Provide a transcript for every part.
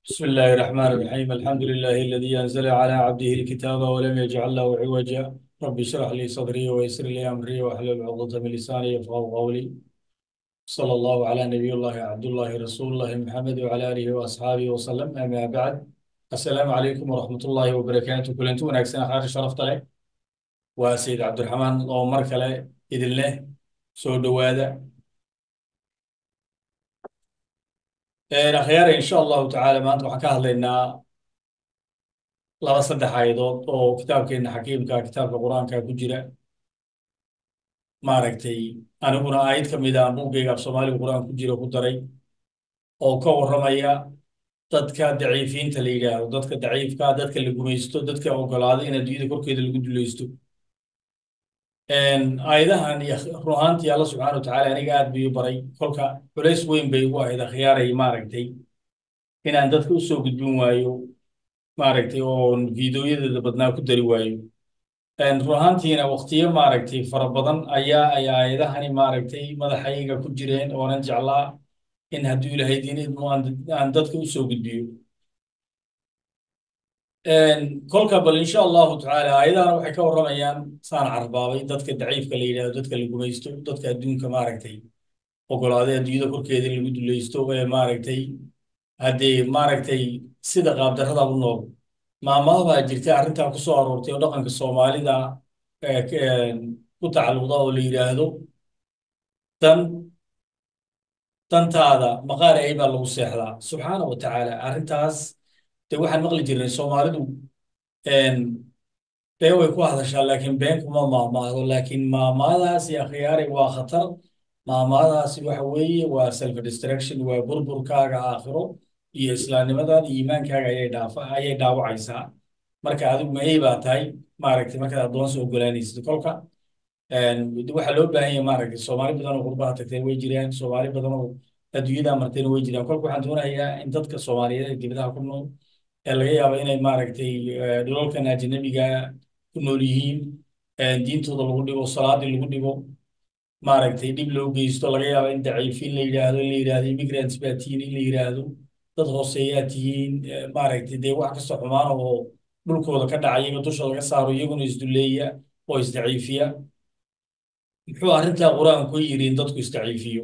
بسم الله الرحمن الرحيم الحمد لله الذي أنزل على عبده الكتاب ولم يجعل له عوجا رب اشرح لي صدري ويسر لي أمري واحلل عقدة من لساني يفقهوا قولي صلى الله على نبي الله عبد الله رسول الله محمد وعلى آله وأصحابه وسلم أما بعد السلام عليكم ورحمة الله وبركاته كلنتو wanaagsan akhyaar sharafta leh waa sayid cabdiraxmaan oo mar kale idin leh soo dhowaada akhyaar insha allahu tacaala maanta waxaan ka hadlaynaa laba saddex aayadood oo kitaabkeena xakiimka kitaabka qur-aanka ku jira maaragtay aniguna aayad ka mid ah buuggayga af soomaaliga qur-aan ku jira ku daray oo ka warramaya dadka daciifiinta la yidhaahdo dadka daciifka dadka la gumaysto dadka ogolaada in adduunyada korkeeda lagu dulaysto aayadahan iyo run ahaantii alla subxaana watacaala aniga aad buu baray kolka culays weyn bay igu ahayd akhyaaray maaragtay inaan dadka u soo gudbin waayo maaragtay oon fiidiyoyadeeda badnaa ku dari waayo run ahaantiina waqtiyo maaragtay fara badan ayaa ay aayadahani maaragtay madaxayga ku jireen oonan jeclaa in hadduu ilaahay diin idmo aan dadka u soo gudbiyo kolka bal insha allahu tacaala aayadahana waxay ka warramayaan saan carbaabay dadka daciifka la yidhahdo dadka la gumaysto dadka adduunka maaragtay ogolaaday adduunyada korkeeda in lagu dulaysto ee maaragtay haddee maaragtay sida qaabdarrada u nool maamada baa jirta arrintaa ku soo aroortay oo dhaqanka soomaalida ku tacalluqda oo la yidhaahdo dan dantaada maqaar ay baa lagu seexdaa subxaana wa tacaala arrintaas de waxaan maqli jirnay soomaalidu been way ku hadashaa laakiin been kuma maamaado laakiin maamaadaasi akhyaaray waa khatar maamaadaasi waxa weeye waa self destruction waa burburkaaga aakhiro iyo islaamnimadaada iyo iimaankaaga ayay dhaafa ayay dhaawacaysaa marka adigu mahey baa tahay maaragtay markaad addoonsi ogolaanaysid kolka waxaa loo baahan yahay maaragtay soomaali badan oo qurbaha tagteen way jiraan soomaali badan oo adduunyada marteen way jiraan kolka waxaan doonayaa in dadka soomaaliyeed ee dibadaha ku nool ee laga yaabo inay maaragtay dhulalkan ajnabiga ku nool yihiin diintooda lagu dhigo salaadii lagu dhigo maaragtay dhib loo geysto laga yaabo in daciifiin la yidhaahdo in la yidhaahdo immigrants baa tihiin in la yidhaahdo dad hooseeyaa tihiin maaragtay dee wax kasta xumaan oo dhulkooda ka dhaca iyaga dusha laga saaro iyaguna isduleeya oo isdaciifiya muxuu arrintaa qur-aanku yidhi in dadku isdaciifiyo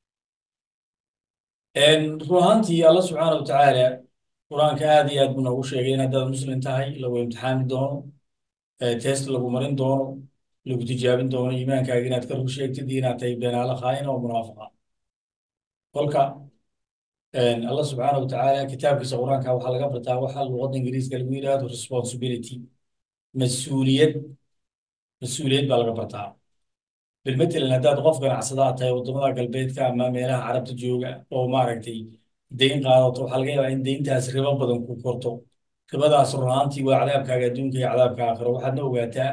run ahaantii alla subxaana wa tacaala qur-aanka aad iyo aad buu noogu sheegay in haddaad muslim tahay lagu imtixaami doono test lagu marin doono lagu tijaabin doono iimaankaaga inaad ka rug sheegtid iyo inaad tahay beenaala khaa'ina oo munaafiqa kolka allah subxaana wa tacaala kitaabkiisa qur-aanka waxaa laga bartaa waxa luqadda ingiriiska lagu yidhaahdo responsibility mas-uuliyad mas-uuliyad baa laga bartaa bilmatalan haddaad qof ganacsadaa tahay waddamada galbeedka ama meelaha carabta jooga oo maaragtay deyn qaadato waxaa laga yaabaa in deyntaas ribo badan ku korto ribadaas run ahaantii waa cadaabkaaga adduunka iyo cadaabka aakhiro waxaadna ogaataa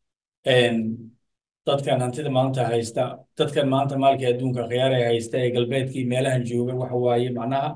dadkan hantida maanta haysta dadkan maanta maalka adduunka khiyaaraya haysta ee galbeedkii meelahan jooga waxa waaye macnaha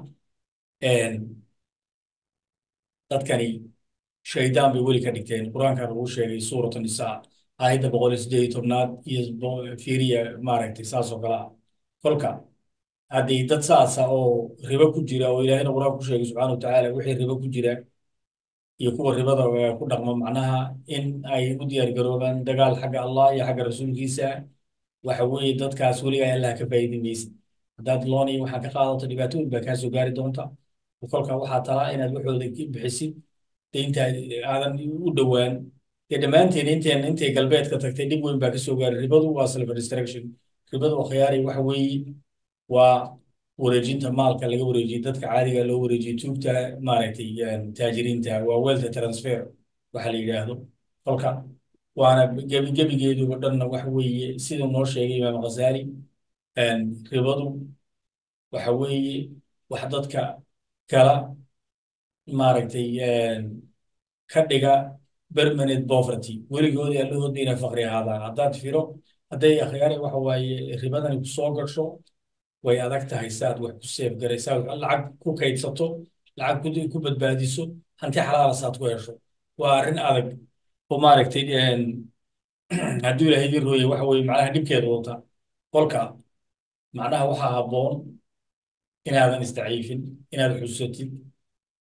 dadkani shaydaan bay weli ka dhigteen qur-aanka lagu sheegay suuratu nisaa aayadda boqol iyo siddeed iyo tobnaad iyo fiiriya maaragtay saas oo kale ah kolka haddii dad saasa oo ribo ku jira oo ilaahayna qur-aan ku sheegay subxaana watacaala wixii ribo ku jira iyo kuwa ribada ku dhaqma macnaha in ay u diyaar garoobaan dagaal xagga allah iyo xagga rasuulkiisa waxa weeye dadkaas weligaa allah ka faa'iidi maysid haddaad loon iyo waxaa ka qaadato dhibaatooyin baa kaa soo gaari doonta kolka waxaa talaa inaad waxooda bixisid deynta aadan u dhowaan dee dhammaanteen inteen intay galbeedka tagtay dhib weyn baa ka soo gaaray ribadu waa self destruction ribadu khiyaaray waxa weeye waa wareejinta maalka laga wareejiyo dadka caadiga loo wareejiyo tuugta maaragtay taajiriinta waa wealth transfer waxa la yidhaahdo kolka waana gebi gebigeeduba dhanna waxa weeye siduu noo sheegay imaam ghazaali ribadu waxa weeye wax dadka kala maaragtay ka dhiga permanent poverty weligood allahood inay faqri ahaadaan haddaad firo hadday akhyaare waxa waaye ribadani ku soo gasho way adag tahay saad wax ku seef garaysaa lacag ku kaydsato lacag ku badbaadiso hanti xalaala saad ku hesho waa arrin adag oo maaragtay hadduu ilaahay idin rooye waxa weye macnaha dhibkeeda wata qolka macnaha waxaa habboon inaadan isdaciifin inaad xusatid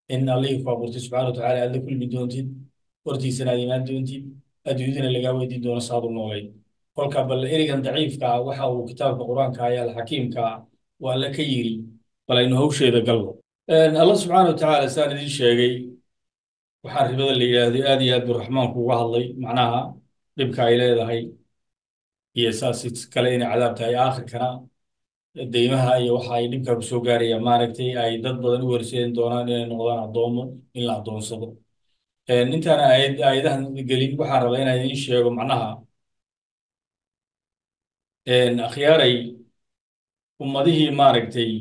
in allihii ku abuurtay subxaana watacaala aad la kulmi doontid hortiisana aad imaan doontid adduunyadana lagaa weydiin doono saad u noolayd kolka bal ereygan daciifka ah waxa uu kitaabka qur-aanka ayaa alxakiimka ah waa alla ka yiri bal aynu hawsheeda galno allah subxaana watacaala saan idiin sheegay waxaa ribada la yidhaahdo aad iyo aad buu raxmaanku uga hadlay macnaha dhibka ay leedahay iyo saas kale inay cadaab tahay aakhirkana deymaha iyo waxa ay dhibka ku soo gaarayaan maaragtay ay dad badan u horseedin doonaan inay noqdaan addoomo in la addoonsado intaan aayad aayadahan gelin waxaan rabaa inaan idiin sheego macnaha akhyaaray ummadihii maaragtay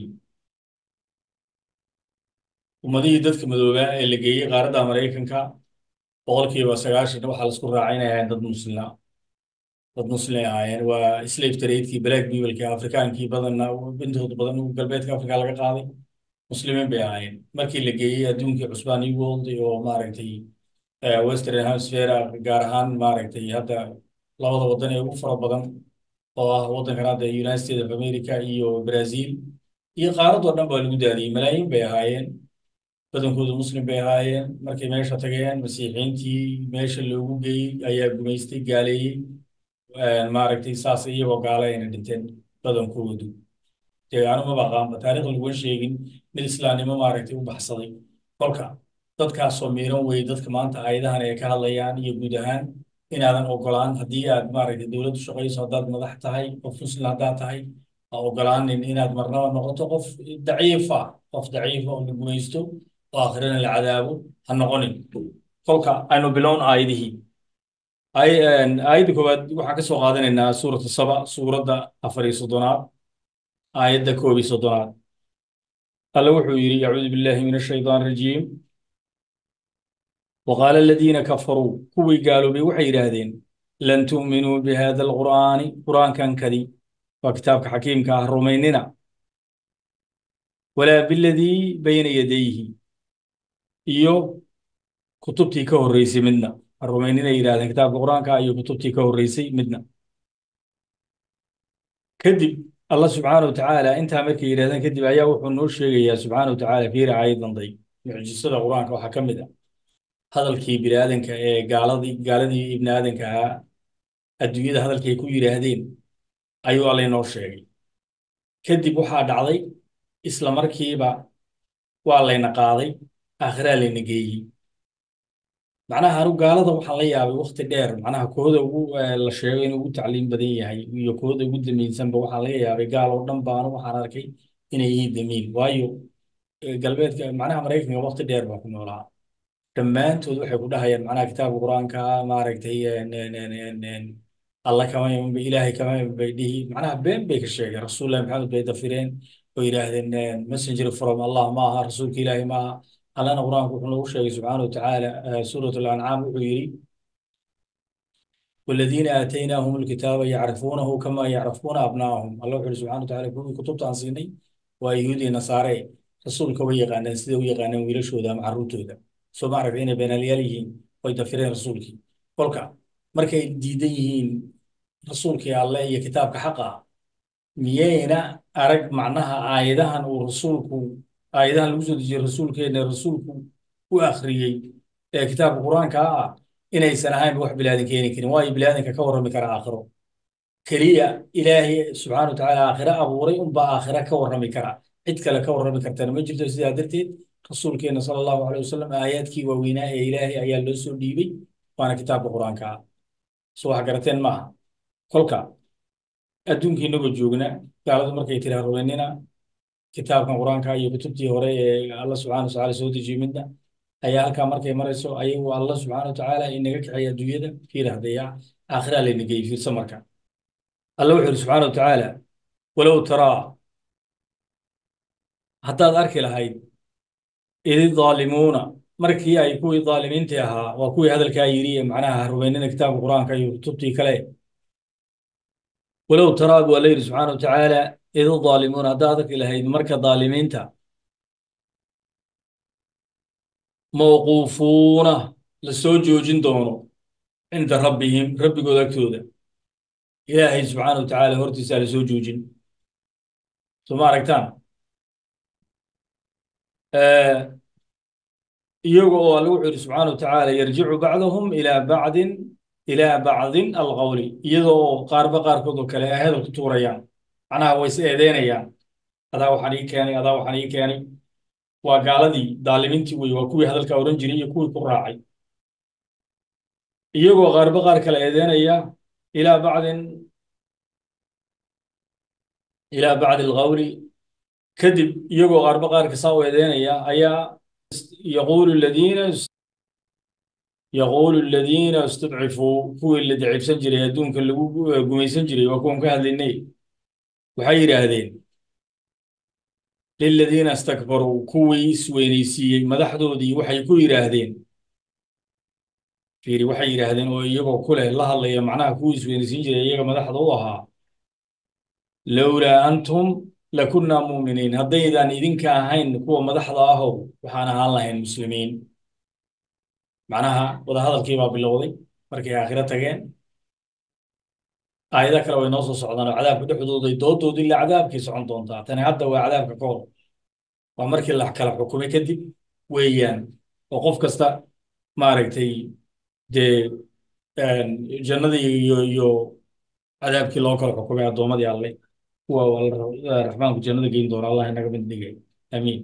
ummadihii dadka madoobaa ee la geeyey qaaradda maraykanka boqolkiiba sagaashan waxaa laisku raacay inay ahayn dad muslima dad muslim ahaayeen waa slave tradekii black peoplekii afrikaankii badanna intooda badan galbeedka afrika laga qaaday muslimiin bay ahaayeen markii la geeyey adduunkii cusbaan new world oo maaragtay western hemisphere gaar ahaan maaragtay hadda labada waddan ee ugu fara badan oo ah waddankan hadda united states of america iyo brazil iyo qaaradoo dhan baa lagu daadiyey malaayiin bay ahaayeen badankoodu muslim bay ahaayeen markay meesha tageen masiixiintii meesha loogu geeyey ayaa gumaystay gaaleeyey maaragtay saas iyagoo gaala ayna dhinteen badankoodu dee anuma baqaanba taariikhda laguma sheegin mid islaamnimo maaragtay u baxsaday kolka dadkaasoo miiran wey dadka maanta aayadahan ay ka hadlayaan iyo guud ahaan inaadan ogolaan haddii aad maaragtay dowladdu shaqayso haddaad madax tahay qof muslim haddaad tahay ha ogolaanin inaad marnaba noqoto qof daciifa qof daciifa oo la gumaysto oo aakhirana la cadaabo ha noqonin kolka aynu bilown aayadihii aayadda koowaad waxaan ka soo qaadanaynaa suurata saba suuradda afar iyo soddonaad aayadda koob iyo soddonaad alla wuxuu yidhi acuudu billahi min ashaytaan rajiim waqaala aladiina kafaruu kuwii gaaloobay waxay yidhaahdeen lan tu'minuu bihada alqur'aani qur'aankan kadi waa kitaabka xakiimka ah rumaynina walaa biladii bayna yadayhi iyo kutubtii ka horreysay midna rumaynina yidhahdeen kitaabka qur'aanka iyo kutubtii ka horreysay midna kadib allah subxaana wa tacaala intaa markay yidhahdeen kadib ayaa wuxuu noo sheegayaa subxaana wa tacaala fiiri aayad danday mucjisada qur'aanka waxaa ka mid ah hadalkii bini aadanka ee gaaladii gaaladii ibni aadanka ahaa adduunyada hadalkay ku yidhaahdeen ayuu alla inoo sheegay kadib waxaa dhacday isla markiiba waa layna qaaday aakhiraa layna geeyey macnaha anu gaalada waxaan la yaabay wakti dheer macnaha kooda ugu la sheego inuu ugu tacliim badan yahay iyo kooda ugu damiinsanba waxaan laga yaabay gaal oo dhan baanu waxaan arkay inay yihiin damiin waayo galbeedka macnaha maraykanka wakti dheer baan ku noolaa dhammaantood waxay ku dhahayaan macnaha kitaabka qur-aanka maaragtay alla kama iman bay ilaahay kama iman bay dhihi macnaha been bay ka sheegeen rasuullahi maxamed bay dafireen oo yidhaahdeen messenger from allah ma aha rasuulka ilaahay ma aha allana qur-aanku wuxuu noogu sheegay subxaana wa tacaala suurat alancaam wuxuu yidhi والذين آتيناهم الكتاب يعرفونه كما يعرفون أبناءهم الله يقول سبحانه وتعالى كل كتبت عن سيني ويهودي نصارى رسولك ويقانا سيدا ويقانا ويلشودا مع الروتودا soo ma aragta inay beenaalayaal yihiin oy dafireen rasuulkii kolka markay diidan yihiin rasuulkii alle iyo kitaabka xaqa ah miyayna arag macnaha aayadahan uu rasuulku aayadahan lagu soo dejiyey rasuulkeena rasuulku u akhriyey ee kitaabka qur-aanka ah inaysan ahaynba wax bilaadan keeni karin waayo bilaadanka ka warrami kara aakhiro keliya ilaahay subxaana watacaala aakhiro abuuray unbaa aakhiro ka warrami kara cid kale ka warrami kartana ma jirto sidaa darteed rasuulkeena sala allahu caleyh wasalam aayaadkii waaweynaa ee ilaahay ayaa loo soo dhiibay waana kitaabka qur-aanka ah so wax garateen maaha kolka adduunkii inagoo joogna gaaladu markay tiraa rumaynina kitaabkan qur-aanka iyo kutubtii hore ee alla subxana wa tacaala soo dejiyey midna ayaa halkaa markay marayso ayagu alla subxaana wa tacaala inaga kaxeeya adduunyada fiir hadaya aakhiraa layna geeyey fiirsa marka alla wuxuu yidhi subxaana wa tacaala walow taraa haddaad arki lahayd idi daalimuuna markii ay kuwii daalimiintii ahaa waa kuwii hadalkaa yidhi ee macnaha rumaynina kitaabka qur-aanka iyo kutubtii kale walow taraa buu alla yidhi subxaana wa tacaala idi daalimuuna haddaad arki lahayd marka daalimiinta mawquufuuna la soo joojin doono cinda rabbihim rabbigood agtooda ilaahay subxaana wa tacaala hortiisaa la soo joojin soo ma aragtaan iyaga oo alle wuxuu yidhi subxaana watacaala yarjicu bacduhum ilaa bacdin ilaa bacdin alqawli iyada oo qaarba qaarkood oo kale ay hadal ku tuurayaan macnaha way is eedeynayaan adaa waxaan ii keenay adaa waxaan ii keenay waa gaaladii daalimiintii wey waa kuwii hadalka odhan jiray iyo kuwii ku raacay iyagoo qaarba qaar kale eedeynaya ilaa bacdin ilaa bacdi alqawli kadib iyagoo qaarba qaarka saa u eedeynaya ayaa yaquulu aladiina yaquulu aladiina istudcifuu kuwii la dacibsan jiray adduunka lagu gumaysan jiray waa kuwan ka hadlaynay waxay yidhaahdeen liladiina istakbaruu kuwii isweynaysiiyey madaxdoodii waxay ku yidhaahdeen fiiri waxay yidhaahdeen oo iyagoo ku leh la hadlaya macnaha kuwii isweynaysiin jiray iyaga madaxda u ahaa lowlaa antum lakunnaa muuminiin haddaydaan idinka ahayn kuwa madaxda ahow waxaan ahaan lahayn muslimiin macnaha wadahadalkii baa bilowday markay aakhiro tageen aayado kale way noo soo socdaan oo cadaabka dhexdooday doodoodii ilaa cadaabkii socon doontaa tani hadda waa cadaabka ka hor waa markii la kala xukumay kadib weeyaan oo qof kasta maaragtay dee jannadii iyo iyo cadaabkii loo kala xukumay addoommadii alle kuwa raxmaanku jannada geyn doona allah inaga mid dhigay amiin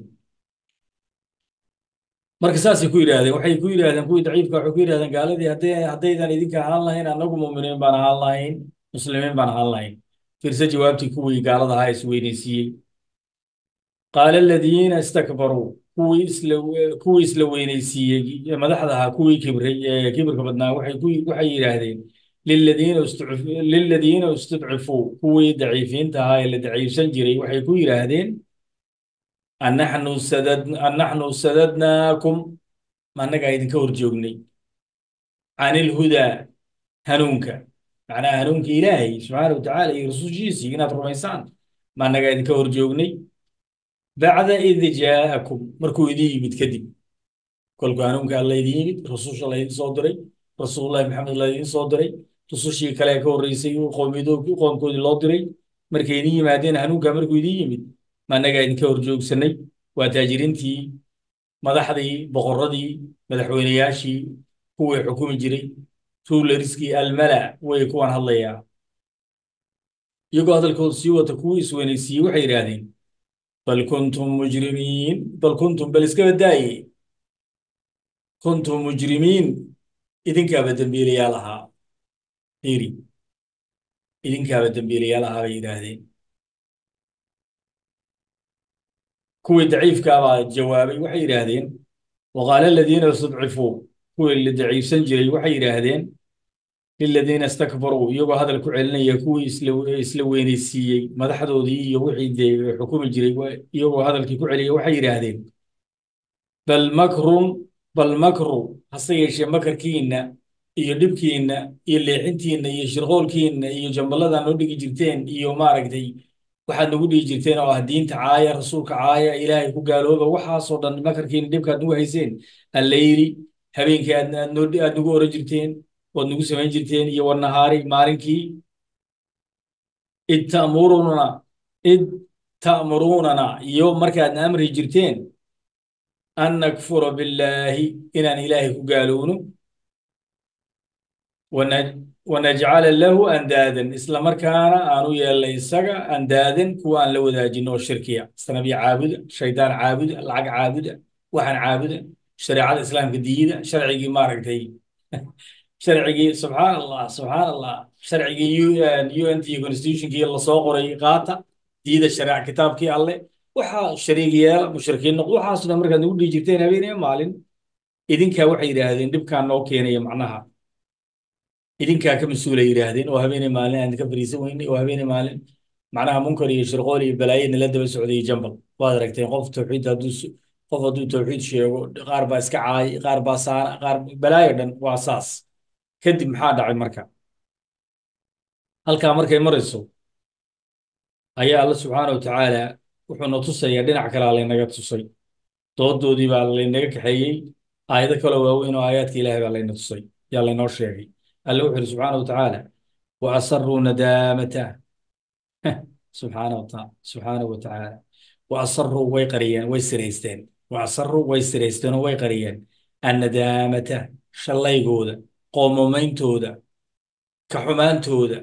marka saasay ku yidhaahdeen waxay ku yidhaahdeen kuwii daciifka waxay ku yidhahdeen gaaladii hadday haddaydan idinka ahaan lahayn annagu muuminiin baan ahaan lahayn muslimiin baan ahaan lahayn fiirse jawaabtii kuwii gaalada ahaa isweynaysiiyey qaala aladiina istakbaruu kuwii isla kuwii isla weynaysiiyey madaxda ahaa kuwii kibray ee kibirka badnaa waxay ku waxay yidhaahdeen liladiina liladiina istudcifuu kuwii daciifiinta ahaa ee la daciifsan jiray waxay ku yidhaahdeen annaxnu sadad annaxnu sadadnaakum annagaa idinka hor joognay can ilhudaa hanuunka macnaha hanuunka ilaahay subxaana watacaala iyo rasuushiisii inaad rumaysaan ma annagaa idinka hor joognay bacda id jaa'akum markuu idin yimid kadib kolku hanuunka alla idin yimid rususha laydin soo diray rasuulullahi maxamed laydin soo diray rusushii kale ka horreysay qoomkoodii loo diray markay idin yimaadeen hanuunka markuu idin yimid ma annagaa idinka hor joogsanay waa taajiriintii madaxdii boqorradii madaxweynayaashii kuwii xukumi jiray tuulariskii almala way kuwan hadlayaa iyagoo hadalkooda sii wata kuwii isweynaysiiyey waxay yidhaahdeen bal kuntum mujrimiin bal kuntum bal iska badaaye kuntum mujrimiin idinkaaba dembiilayaal ahaa iri idinkaaba dembiilayaal ahaa bay yidhaahdeen kuwii daciifkaa baa jawaabay waxay yidhaahdeen waqaala aladiina istudcifuu kuwii la daciifsan jiray waxay yidhaahdeen liladiina istakbaruu iyagoo hadal ku celinaya kuwii isla weynaysiiyey madaxdoodii iyo wixii dee xukumi jiray iyagoo hadalkii ku celiya waxay yidhaahdeen bal makrun bal makru hase yeeshee makarkiinna iyo dhibkiinna iyo leexintiinna iyo shirqoolkiinna iyo jamballadaa noo dhigi jirteen iyo maaragtay waxaad nagu dhigi jirteen oo ah diinta caaya rasuulka caaya ilaahay ku gaalooba waxaasoo dhan makarkiinna dhibkaad nagu hayseen alleyli habeenkii aad noo aad nagu oran jirteen waad nagu samayn jirteen iyo wanahaari maalinkii id ta'muruna id ta'murunana iyo markaadna amri jirteen an nakfura billaahi inaan ilaahay ku gaalowno wanajcala lahu andaadan isla markaana aan u yeelnay isaga andaadan kuwa aan la wadaajin oo shirkiya sanabiya caabuda shaydaan caabuda lacag caabuda waxaan caabuda shareecada islaamka diida sharcigii maaragtay sharcigii subxaan allah subxaan allah sharcigii un t constitutionkii lasoo qoray qaata diida shareec kitaabkii alle waxaa shariig yeela mushrikiin noqdo waxaasoo dhan markaad nagu dhihi jirteen habeenaya maalin idinkaa waxay yidhaahdeen dhibkaan noo keenaya macnaha idinkaa ka mas-uulay yidhaahdeen oo habeenay maalin aan ka fariisan weynay oo habeenay maalin macnaha munkar iyo shirqool iyo balaayo nala daba socday jambal waad aragteen qof tawxiid hadduu qof hadduu tawxiid sheego qaar baa iska caay qaar baa saana qaar balaayo dhan waa saas kadib maxaa dhacay marka halkaa markay marayso ayaa alla subxaana wa tacaala wuxuuna tusayaa dhinac kalea laynaga tusay doodoodii baa laynaga kaxeeyey aayado kaloo waaweyn oo aayaadka ilaahay baa layna tusay yaa laynoo sheegay alle wuxu uhi subxaana wa tacaala wa asaruu nadaamata subxaana wa subxaana wa tacaala wa asaruu way qariyeen way siraysteen waasaruu way siraysteen oo way qariyeen annadaamata shallaygooda qoomameyntooda ka xumaantooda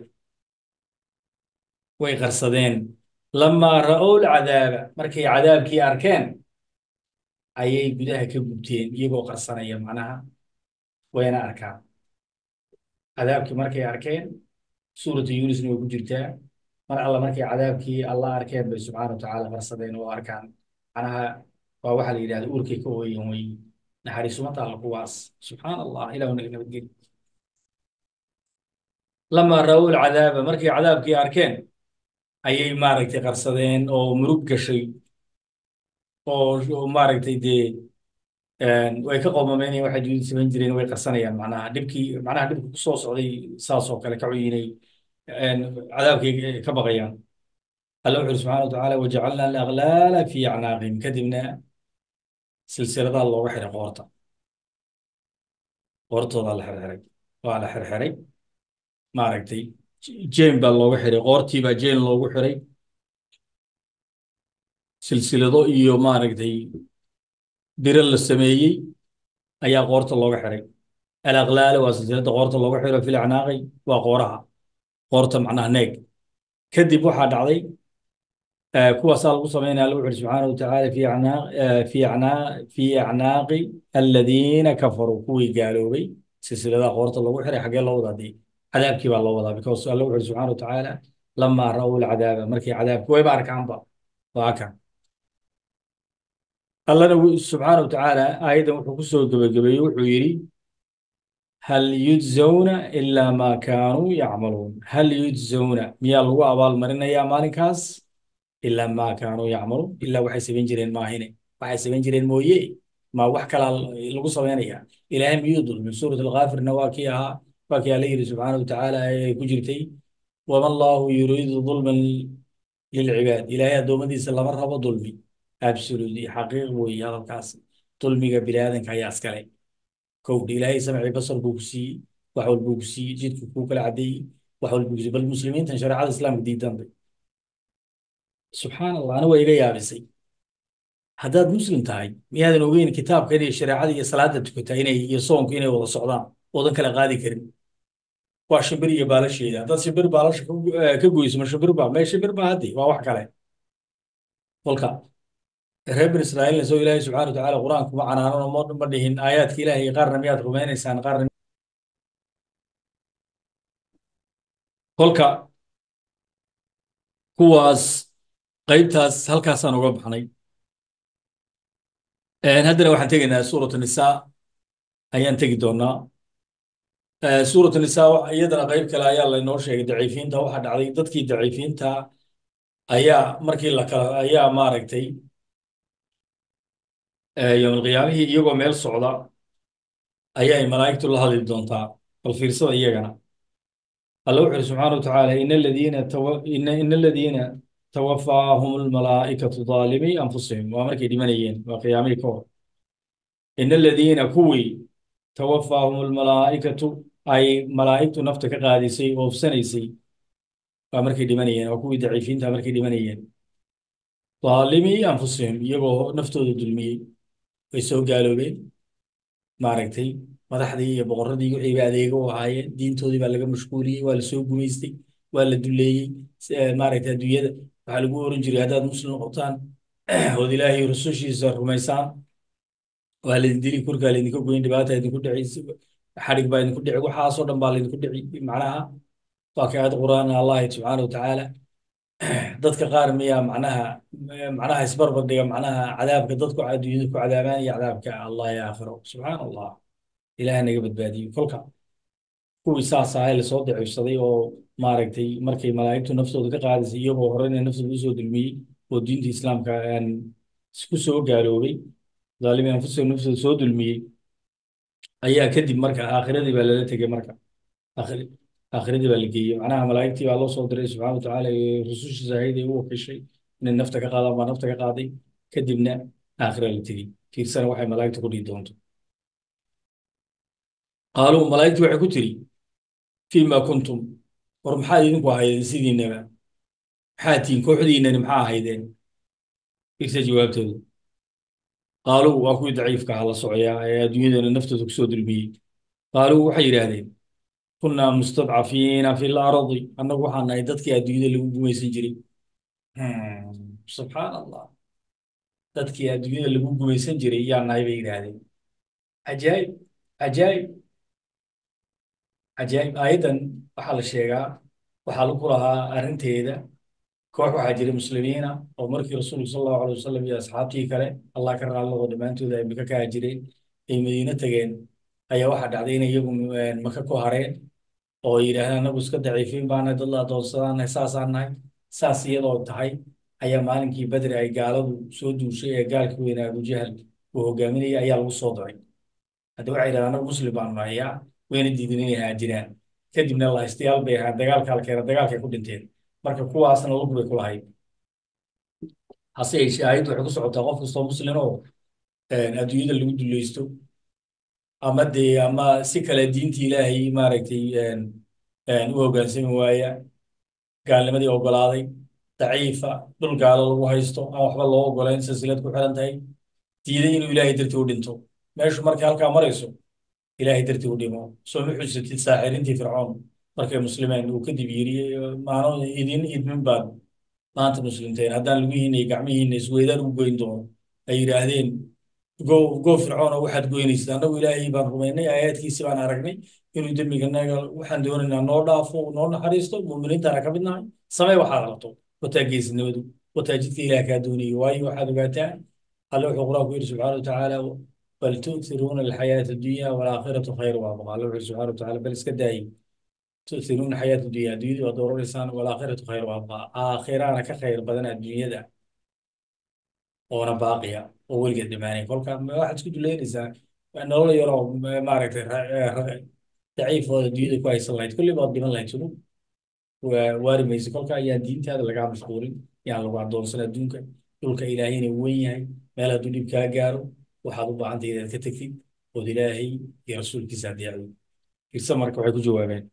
way qarsadeen lamaa ra'ow lcadaaba markay cadaabkii arkeen ayay gudaha ka gubteen iyagoo qarsanaya macnaha wayna arkaan cadaabkii markay arkeen suuratu yunisna way ku jirtaa mar alla markay cadaabkii alla arkeen bay subxaana watacaala qarsadeen oo arkaan macnaha waa waxaa la yidhahda uurkay ka ooyan wey naxariisumata alla kuwaas subxaan allah ilahu naga nabadgeli lamaa ra'ow lcadaaba markay cadaabkii arkeen ayay maaragtay qarsadeen oo murug gashay oo maaragtay dee way ka qoomameynayan waxay juudi samayn jireen way qarsanayaan macnaha dhibkii macnaha dhibka ku soo socday saas oo kale ka cuyinay cadaabkay ka baqayaan alla wuxu uri subxana watacaala wajacalna alaglaala fi acnaaqihim kadibna silsiladaa looga xiray qoorta qoortoodaa la xirxiray waa la xirxiray maaragtay jeen baa looga xiray qoortii baa jeen loogu xiray silsilado iyo maaragtay biro la sameeyey ayaa qoorta looga xiray alaqlaala waa silsilada qoorta looga xiro fil acnaaqi waa qooraha qoorta macnaha neeg kadib waxaa dhacday kuwaasaa lagu samaynaya alla wuxu subxaana watacaala fi acnaaq fi acnaaq fi acnaaqi aladiina kafaruu kuwii gaaloobay silsiladaha qoorta loogu xiray xaggee loo wadaa dee cadaabkii baa loo wadaa because alla wuxu subxana watacaala lamaa ra'ow lcadaaba markii cadaabkii wayba arkaanba waa kan allana subxaana watacaala aayaddan wuxuu ku soo gebagabeeyey wuxuu yidhi hal yujzawna ilaa maa kaanuu yacmaluun hal yujzawna miyaa lagu abaalmarinayaa maalinkaas ilaa maa kaanuu yacmaluun ilaa waxay samayn jireen maahine waxay samayn jireen mooye ma wax kalaa lagu samaynaya ilaahay miyuu dulmin suurat alkaafirna waa kii ahaa waa kii alla yidhi subxaana watacaala ay ku jirtay wama allahu yuriidu dulman lilcibaad ilaahay addoommadiisa lama rabo dulmi absolutely xaqiiq weeye hadalkaas dulmiga biniaadanka ayaa iskale kowdha ilaahay samci basar buu ku siiyey wax walbuu ku siiyey jidku kuu kala caddeeyey wax walbuu ku siiyey bal muslimiintan shareecada islaamka diidantay subxaan allah ana waa iga yaabisay haddaad muslim tahay miyaadan ogeyn kitaabka inay shareecada iyo salaada tukataa inay iyo soonku inay wada socdaan oodan kala qaadi karin waa shimbir iyo baalasheeda haddaad shimbir baalasha ka goyso ma shimbir baa mee shimbir baa haddi waa wax kale kolka reer bani israa'iilna soo ilaahay subxana watacaala qur-aanku ma canaanano ma ma dhihin aayaadka ilaahay qaarna miyaad rumaynaysaan qaarna kolka kuwaas qaybtaas halkaasaan uga baxnay haddana waxaan tegaynaa suurat nisaa ayaan tegi doonaa suurat nisaa iyadana qayb kale ayaa laynoo sheegay daciifiinta waxaa dhacday dadkii daciifiinta ayaa markii la kala ayaa maaragtay yowmalqiyaamihii iyagoo meel socda ayay malaa'igtu la hadli doontaa bal fiirsada iyagana alla wuxu uhi subxaana watacaala ina aladiina ina aladiina tawafaahum almalaa'ikatu daalimii anfusihim waa markay dhimanayeen waa qiyaamihii ka hor ina aladiina kuwii tawafaahum almalaa'ikatu ay malaa'igtu nafta ka qaadisay oofsanaysay waa markay dhimanayeen waa kuwii daciifiinta markay dhimanayeen daalimii anfusihim iyagoo naftooda dulmiyey way soo gaaloobeen maaragtay madaxdii iyo boqorradii wixii ba adeega u ahaayeen diintoodii baa laga mashquuliyey waa la soo gumaystay waa la duleeyey maaragtay adduunyada waxaa lagu oran jiray haddaad muslim noqotaan ood ilaahay rusushiisa rumaysaan waa laydin dili kurkaa laydinka goyn dhibaata idinku dhici xadhig baa idinku dhici waxaasoo dhan baa laydinku dhici macnaha waa ka aayad qur'aan allahi subxaana watacaala dadka qaar miyaa macnaha macnaha isbarbar dhiga macnaha cadaabka dadku adduunyada ku cadaabaan iyo cadaabka allah ya aakhiro subxaan allah ilaah naga badbaadiyo kolka kuwii saas ahay lasoo daciifsaday oo maaragtay markay malaa'igtu naftooda ka qaadisay iyagoo horena naftooda usoo dulmiyey oo diinta islaamka aan isku soo gaaloobay zaalimi anfusahum naftooda soo dulmiyey ayaa kadib marka aakhiradii baa lala tegey marka aakhiradii baa la geeyey macnaha malaa'igtii baa loo soo diray subxana watacaala rusushiisa ahayd ee u wakiishay inay nafta ka qaadaan baa nafta ka qaaday kadibna aakhira la tegey fiirsana waxay malaa'igta ku dhihi doonto qaaluu malaa'igtii waxay ku tiri fiima kuntum war maxaad idinku ahaydeen sidiinaba maxaad tihiin kooxdiinani maxaa ahaydeen fiirsa jawaabtooda qaaluu waa kuwii daciifka aha la socoyaa ee adduunyadana naftooda kusoo dulmiyey qaaluu waxay yidhaahdeen kunnaa mustadcafiina fi lardi annagu waxaan nahay dadkii adduunyada lagu gumaysan jiray subxaan allah dadkii adduunyada lagu gumaysan jiray yaa nahay bay yidhaahdeen cajaa'ib cajaa'ib cajaa'ib aayaddan waxaa la sheegaa waxaa lagu lahaa arrinteeda koox waxaa jiray muslimiina oo markii rasuulku sal allahu alay wasalam iyo asxaabtii kale allah ka raallaqo dhammaantooda ay maka ka hajireen ay madiine tageen ayaa waxaa dhacday inay iyagu maka ku hareen oo yidhaahdeen anagu iska daciifiin baanahay dad la adoonsadaanahay saasaan nahay saas iyadoo tahay ayaa maalinkii badri ay gaaladu soo duushay ee gaalkii weynaa abujahal uu hogaaminayay ayaa lagu soo daray hadda waxay yidhahdeen anagu muslim baanu nahay yaa wayna diideen inay haajiraan kadibna lahaystayaal bay ahaan dagaalka halkeena dagaalkay ku dhinteen marka kuwaasna lug bay ku lahayd hase yeeshee aayaddu waxay ku socotaa qof kastoo muslin oo adduunyada lagu dulaysto ama dee ama si kale diinta ilaahay maaragtay u hoggaansami waaya gaalnimadii oggolaaday daciifa dhul gaalo lagu haysto aan waxba loo oggolayn silsilad ku xiran tahay diiday inuu ilaahay dartii u dhinto meeshu markay halkaa marayso ilaahay dartii u dhimo soo ma xusatid saaxirintii fircoon markay muslimeen uu kadib yiri maano idin idmin baad maanta muslimteen haddaan lugihiina iyo gacmihiina isweydaan ugu goyn doono ay yidhaahdeen go go fircoon oo waxaad goynaysid annagu ilaahay baan rumaynay aayaadkiisi baan aragnay inuu dembiganaga waxaan doonaynaa noo dhaafo noo naxariisto muuminiintana ka mid nahay samee waxaad rabto wataa geesnimadu wataa jidka ilaah kaa doonayay waayo waxaad ogaataa alle wuxuu qur-aanku yidhi subxaana watacaala bal tu'tiruuna alxayaata addunya walaakhiratu khayr waa baqa alle wuxuu yidhi subxaana watacaala bal iska daayay tu'tiruuna xayaata addunya adduunyadu waad dooraneysaan walaakhiratu khayr waa baqa aakhiraana ka khayr badan adduunyada oona baaqiya oo weligeed dhimaanay kolka waxaad isku duleynaysaa nolol yaroo maaragtay daciifooda adduunyada ku haysan lahayd kulli baad dhiman lahayd sunu waari maysa kolka ayaan diintaada lagaa mashquulin yaan lagu addoonsan adduunka dhulka ilaahayna wen yahay meel hadduu dhib kaa gaaro waxaad u baahantay inaad ka tegtid ood ilaahay iyo rasuulkiisa adeecdo irse marka waxay ku jawaabeen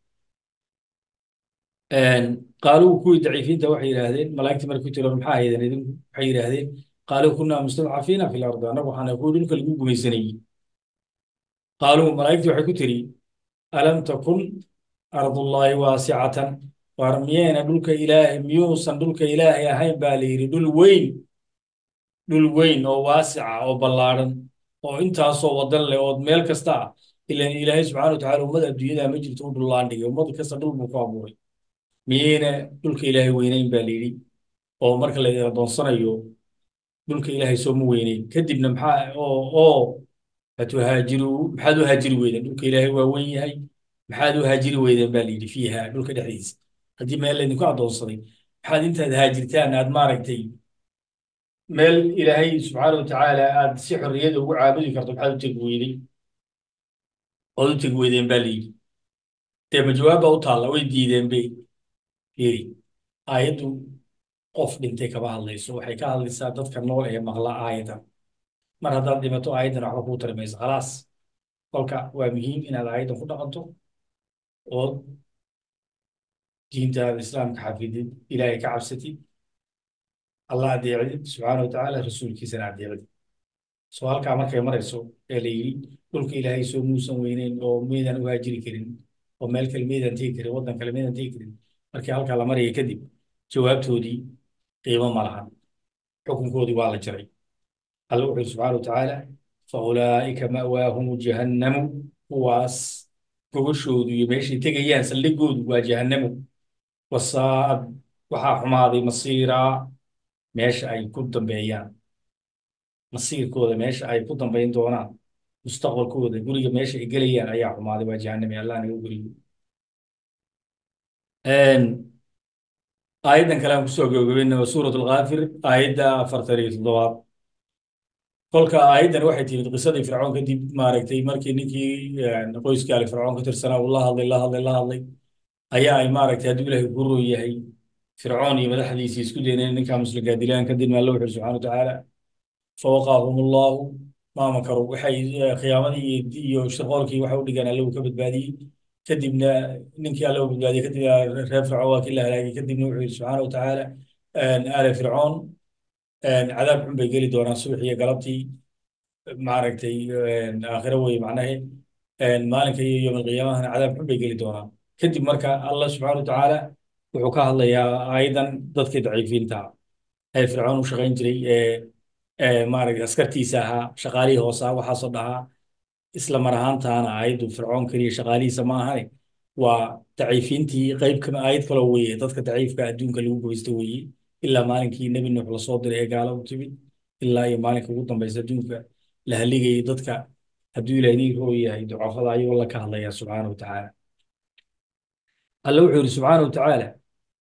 qaaluu kuwii daciifiinta waxay yidhaahdeen malaa'igtii markay ku tiro maxaa haydeen idinku waxay yidhaahdeen qaaluu kunaa mustadcafiina fi lardi annagu waxaana kuwi dhulka lagu gumaysanayey qaaluu malaa'igtii waxay ku tiri alam takun ardullaahi waasicatan war miyayna dhulka ilaahay miyuusan dhulka ilaahay ahayn baa la yidhi dhul weyn dhul weyn oo waasica oo ballaadhan oo intaasoo wadan leh oo meel kasta ah ilan ilaahay subxana watacaala ummada adduunyada ma jirto u dhullaan dhigay ummad kasta dhul buu ku abuuray miyayna dhulka ilaahay weynayn baa la yidhi oo marka la adoonsanayo dhulka ilaahay sooma weynayn kadibna maxaa oo oo hatuhaajiru maxaad u haajiri weydeen dhulka ilaahay waa weyn yahay maxaad u haajiri weydeen baa la yidhi fiiha dhulka dhexdiisa haddii meel laydinku addoonsaday maxaad intaad haajirtaan aad maaragtay meel ilaahay subxaana watacaala aad si xorriyada ugu caabudi karto maxaad u tegi weydey ood u tegi weydeen baa la yidhi dee ma jawaab baa u taalla way diideen bay fiiri aayaddu qof dhintay kama hadlayso waxay ka hadlaysaa dadka nool ee maqla aayadan mar haddaad dhimato aayaddan waxba kuu tari mayso khalaas kolka waa muhiim inaad aayaddan ku dhaqanto ood diintaada islaamka xafidid ilaahay ka cabsatid allah adeecdid subxaana watacaala rasuulkiisana adeecdid soo halkaa markay marayso ee la yidhi dhulka ilaahay soo muusan weyneyn oo meydaan u haajiri karin oo meel kale meydaan tegi karin waddan kale meydaan tegi karin markii halkaa la maraya kadib jawaabtoodii qiimo ma lahan xukunkoodii waa la jaray alla wuxuu yidhi subxaana watacaala fa ulaa'ika ma'waahumu jahannamu kuwaas gogashoodu iyo meeshay tegayaan saldhigoodu waa jahannamu wasaa'ad waxaa xumaaday masiiraa meesha ay ku dambeeyaan masiirkooda meesha ay ku dambayn doonaan mustaqbalkooda guriga meesha ay gelayaan ayaa xumaaday waa jahannami allah naga guriyo aayaddan kale aan kusoo gabagabayna waa suurat alkaafir aayadda afartan iyo toddobaad kolka aayaddan waxay timid qisadii fircoon kadib maaragtay markii ninkii qoyskii ali fircoon ka tirsanaa uu la hadlay la hadlay la hadlay ayaa ay maaragtay hadduu ilaahay ku roon yahay fircoon iyo madaxdiisii isku dayneen ninkaa muslimkaa dilaan kadibna alla wuxuu subxana watacaala fawaqaahum allahu ma makaru waxay khiyaamadii iyo shirqoolkii waxa u dhigaan alla uu ka badbaadiyey kadibna ninkii alla uu badbaadiyey kadibna reer fircoon waa kii la halaagay kadibna wuxuu yidhi subxaana watacaala aale fircoon cadaab xun bay geli doonaan subax iyo galabtii maaragtay aakhiro weye macnahe maalinka iyo yowm alqiyaamahana cadaab xun bay geli doonaan kadib marka allah subxaana watacaala wuxuu ka hadlayaa aayadan dadkii daciifiinta ee fircoon u shaqayn jiray ee maaragtay askartiisa ahaa shaqaalihii hoosaa waxaasoo dhahaa isla mar ahaantaana aayaddu fircoon keliya shaqaalihiisa ma ahane waa daciifiintii qayb kama aayad kaloo weeye dadka daciifka adduunka lagu goysta weeye ilaa maalinkii nebi nuux lasoo diray ee gaala u timid ilaa iyo maalinka ugu dambaysa adduunka la haligayay dadka hadduu ilaah idin roo yahay ducafada ayuu alla ka hadlaya subxaana watacaala alle wuxuu yidhi subxaana watacaala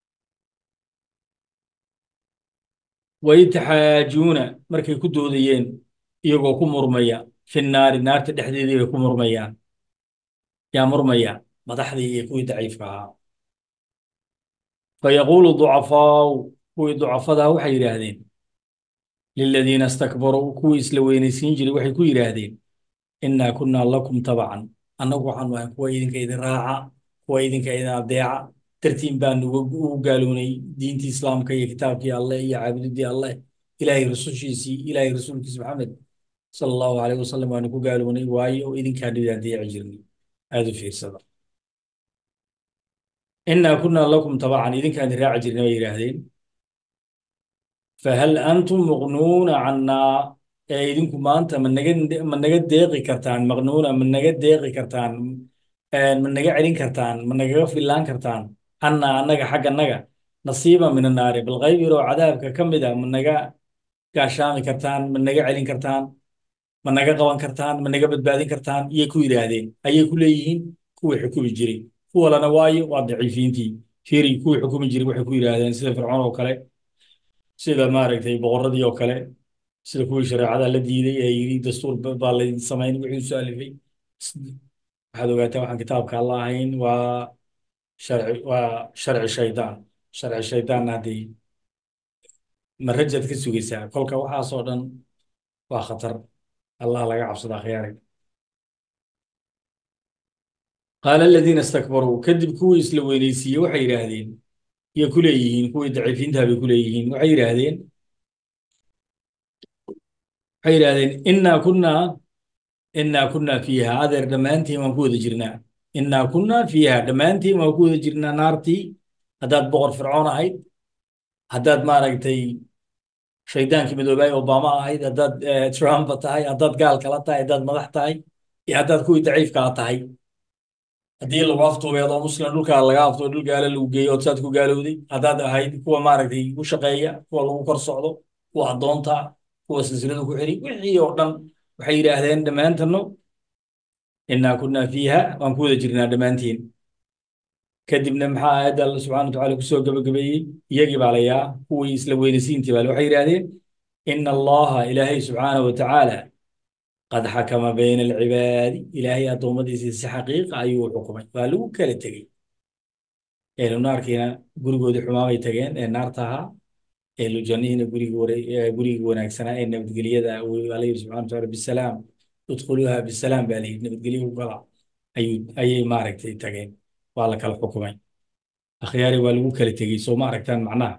waytaxaajuuna markay ku doodayeen iyagoo ku murmaya fi naari naarta dhexdeedii bay ku murmayaan yaa murmaya madaxdii iyo kuwii daciifka ahaa fayaquulu ducafaau kuwii ducafadaa waxay yidhaahdeen liladiina istakbaruu kuwii isla weynaysiin jiray waxay ku yidhaahdeen innaa kunnaa lakum tabacan annagu waxaanu ahay kuwa idinka idin raaca kuwa idinka idin adeeca dartiin baanu ugu gaalownay diintii islaamka iyo kitaabkii alleh iyo caabudidii alleh ilaahay rasushiisii ilaahay rasuulkiisa maxamed sala allahu alayh wasalam waanu ku gaalownay waayo idinkaanu idin adeeci jirnay aada u fiirsada innaa kunnaa lakum tabacan idinkaan idin raaci jirnay bay yidhaahdeen fahal antum muqnuuna cannaa ee idinku maanta ma naga ma naga deeqi kartaan maqnuuna ma naga deeqi kartaan ma naga celin kartaan ma nagaga fillaan kartaan cannaa annaga xaggannaga nasiiba min annaari bal qayb yaroo cadaabka ka mid a ma naga gaashaami kartaan ma naga celin kartaan ma naga qaban kartaan ma naga badbaadin kartaan iyay ku yidhaahdeen ayay ku leeyihiin kuwii xukumi jiray kuwalana waayo waa daciifiintii fiiri kuwii xukumi jiray waxay ku yidhaahdeen sida fircoon oo kale sida maaragtay boqorradii oo kale sida kuwii shareecada la diiday ee yidhi dastuur baa laydin samayn wixii soo alifay waxaad ogaataa waxaan kitaabka alla ahayn waa sharci waa sharci shaydaan sharci shaydaanna haddii marajaad ka sugaysaa kolka waxaasoo dhan waa khatar allah laga cabsadaa khiyaari qaala aladiina istakbaruu kadib kuwii isla weynaysiiyey waxay yidhaahdeen iyo ku leeyihiin kuwii daciifiintaa bay ku leeyihiin waxay yidhaahdeen waxay yidhaahdeen innaa kunnaa innaa kunnaa fiiha adeer dhammaantiin waan ku wada jirnaa innaa kunnaa fiiha dhammaantiin waan ku wada jirnaa naartii haddaad boqor fircoon ahayd haddaad maaragtay shaydaankii midoobay obama ahayd haddaad trump tahay haddaad gaal kala tahay haddaad madax tahay iyo haddaad kuwii daciifkaa tahay haddii lagu aftuubay adoo muslim dhulkaa laga aftuubay dhul gaala lagu geeyo ood saad ku gaalowday haddaad ahayd kuwa maaragtay u shaqeeya kuwa lagu kor socdo kuwa addoonta kuwa silsilada ku xiri wixii oo dhan waxay yidhaahdeen dhammaantano innaa kunnaa fiiha waan ku wada jirnaa dhammaantiin kadibna maxaa aayadda alla subxana watacaala kusoo gabagabeeyey iyagii baa layaa kuwii isla weynaysiintii baa waxay yidhaahdeen ina allaha ilaahay subxaana wa tacaala qad xakama bayna alcibaadi ilaahay addoommadiisii si xaqiiqa ayuu u xukumay waa lagu kala tegey ehlu naarkiina gurigoodii xumaabay tageen ee naarta ahaa ehlu jannihiina gurigii wanaagsanaa ee nabadgelyada waa la yidhi subxana wataala bisalaam udkhuluuha bisalaam baa la yidhi nabadgelyo u gala ayay maaragtay tageen waa la kala xukumay akhyaari waa lagu kala tegey soo ma aragtaan macnaha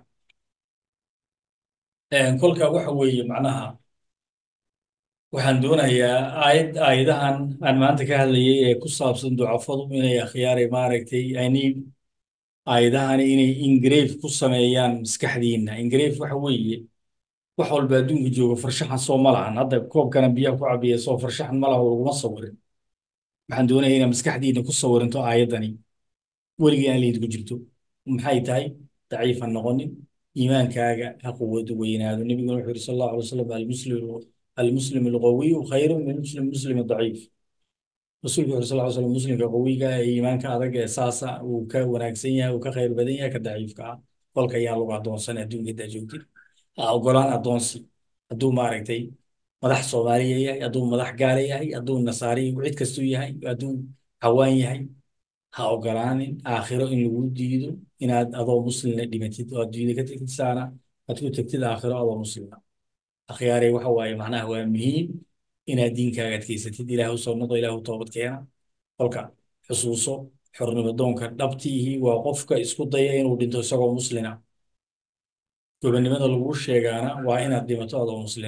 kolka waxa weeye macnaha waxaan doonayaa aayad aayadahan aan maanta ka hadlayay ee ku saabsan ducafadu inay akhyaari maaragtay ani aayadahani inay ingrave ku sameeyaan maskaxdiinna ingrave waxa weeye wax walba adduunka jooga farshaxan soo ma lahan hadda koobkana biyaha ku cabiya soo farshaxan ma laha laguma sawirin waxaan doonaya inaad maskaxdiinna ku sawirinto aayaddani weligii aan laydinku jirto maxay tahay daciif ha noqonin iimaankaaga ha quwadu weynaado nebiguna wuxuu yidhi sal allahu alay wasalam almuslimu almuslim alqawiyu khayru min muslim muslim daciif rasuulku wuxuu sal slam muslimka qawiga ee iimaanka adag ee saasa uu ka wanaagsan yahay uu ka khayr badan yahay ka daciifka ah kolka ayaa lagu addoonsan adduunka intaa joogtid ha ogolaan addoonsi hadduu maaragtay madax soomaaliya yahay hadduu madax gaala yahay hadduu nasaari cid kastuu yahay hadduu hawaan yahay ha ogolaanin aakhiro in lagu diido inaad adoo muslina dhimatid oo adduunyada ka tegtid saana aad ku tegtid aakhiro adoo muslima akhyaarey waxa waaye macnaha waa muhiim inaad diinkaaga adkaysatid ilaah u soo noqo ilaah u toobad keena kolka xusuuso xornimo doonka dhabtiihii waa qofka isku daya inuu dhinto isagoo muslina gobonnimada lagu sheegaana waa inaad dhimato adoo muslina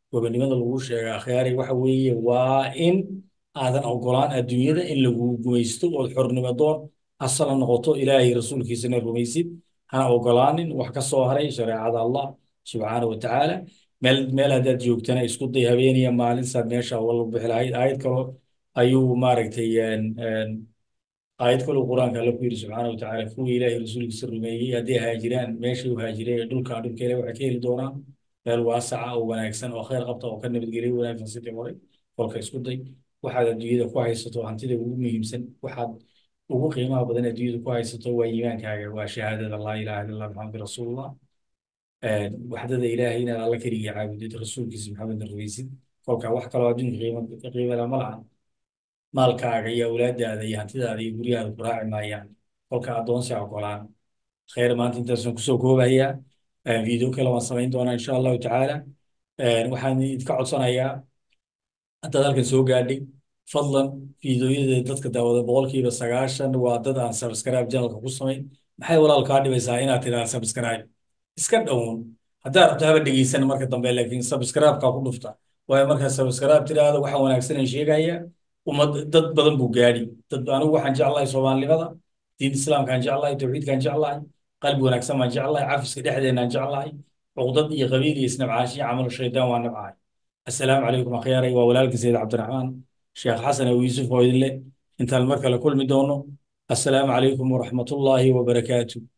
gobonimada lagu sheega akhyaari waxa weeye waa in aadan ogolaan adduunyada in lagu gumaysto ood xornimo doon asala noqoto ilaahay rasuulkiisana rumaysid hana ogolaanin wax ka soo haray shareecada allah subxaana wa tacaala meel meel haddaad joogtana isku day habeeniya maalin saad meesha wala bixi lahayd aayad kalo ayuu maaragtay aayad kaloo qur-aanka alla ku yidhi subxaana wa tacaala kuwii ilaahay rasuulkiisa rumeeyey hadday haajiraan meeshay u haajireen ee dhulka dhulka ilahi waxay ka heli doonaan meel waasaca oo wanaagsan oo khayr qabta oo ka nabadgelyo wanaagsan sidii hore kolka isku day waxaad adduunyada ku haysato hantida ugu muhiimsan waxaad ugu qiimaha badan adduunyada ku haysato waa iimaankaaga waa shahaadada laa ilaha illa allah maxamed rasuulullah waxdada ilaahay inaad alla keliya caabudid rasuulkiisa maxamedna rumaysid kolka wax kaloo adduunka qiimo qiimala ma lahan maalkaaga iyo awlaadaada iyo hantidaada iyo guryahaada ku raaci maayaan kolka addoonsi ogolaan khayr maanta intaasaan kusoo koobayaa video kale waan samayn doonaa insha allahu tacaala waxaan idinka codsanayaa haddaad halkan soo gaadhay fadlan fiidiyoyada dadka daawada boqolkiiba sagaashan waa dad aan subscribe channelka ku samayn maxay walaal kaa dhibaysaa inaad tidhaahda subscribe iska dhown haddaad rabto haba dhegeysan marka dambe laakiin subscribe-ka ku dhufta waayo markaa subscribe tidhaahda waxa wanaagsan aan sheegaya ummad dad badan buu gaadhi dad anigu waxaan jeclahay soomaalinimada diin islaamkaan jeclahay tawxiidkaan jeclahay qalbi wanaagsan baan jeclahay cafiska dhexdeenaan jeclahay cuqdad iyo qabiil iyo isnabcaanshiyo camalu shaydaan waa nabcahay assalaamu calaykum akhyaarey waa walaalka sayid cabdiraxmaan sheekh xasan abu yuusuf oo idin leh intaan mar kale kulmi doono assalaamu calaykum waraxmatullaahi wabarakaatu